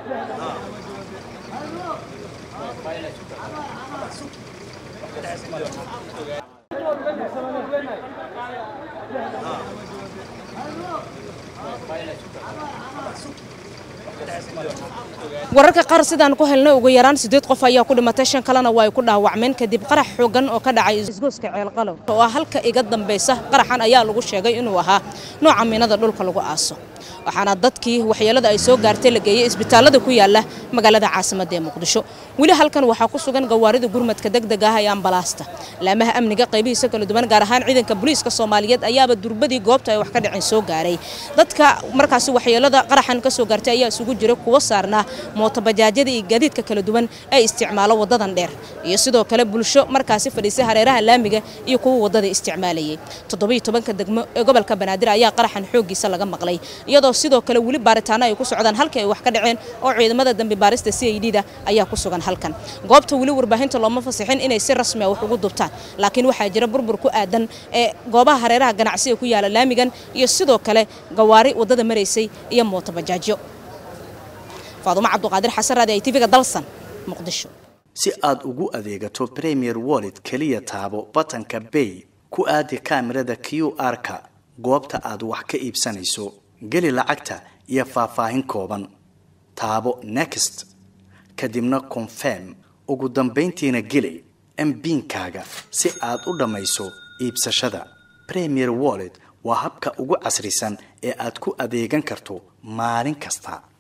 wararka qaar sidaan ku helnay ugu yaraan sideed qof ayaa ku dhimatay shan kalena waa ay ku dhaawacmeen kadib qarax xoogan oo ka dhacay isgooska ceelqalow oo ah halka iga dambaysa qaraxan ayaa lagu sheegay inuu ahaa nooca miinada dhulka lagu aaso waxaana dadkii waxyeelada ay soo gaartay la geeyey isbitaalada ku yaala magaalada caasimadda ee muqdisho weli halkan waxaa ku sugan gawaarida gurmadka degdega ah ee ambalaasta laamaha amniga qaybihiisa kala duwan gaar ahaan ciidanka booliiska soomaaliyeed ayaaba durbadii goobta ay wax ka dhaceen soo gaaray dadka markaasi waxyeelada qaraxan ka soo gaartay ayaa isugu jira kuwa saarnaa mootobajaajyada iyo gaadiidka kala duwan ee isticmaalo wadadan dheer iyo sidoo kale bulsho markaasi fadhiisay hareeraha laamiga iyo kuwa wadada isticmaalayay toddobiyo tobanka degmo ee gobolka banaadir ayaa qaraxan xooggiisa laga maqlay iyadoo sidoo kale weli baaritaano ay ku socdaan halkii ay wax ka dhaceen oo ciidamada dambi baarista c i d da ayaa ku sugan halkan goobta weli warbaahinta looma fasixin inay si rasmi ah wax ugu dubtaan laakiin waxaa jira burbur ku aadan ee goobaha hareeraha ganacsiga ku yaala laamigan iyo sidoo kale gawaari wadada maraysay iyo mootobajaajyo faadumo cabduqaadir xasan raadi ay tv-ga dalsan muqdisho si aad ugu adeegato premier wallet keliya taabo batanka bay ku aadi kaamirada q r-ka goobta aad wax ka iibsanayso geli lacagta iyo faahfaahin kooban taabo next kadibna confirm ugu dambayntiina geli mbiinkaaga si aad u dhammayso iibsashada premier wallet waa habka ugu casrisan ee aad ku adeegan karto maalin kasta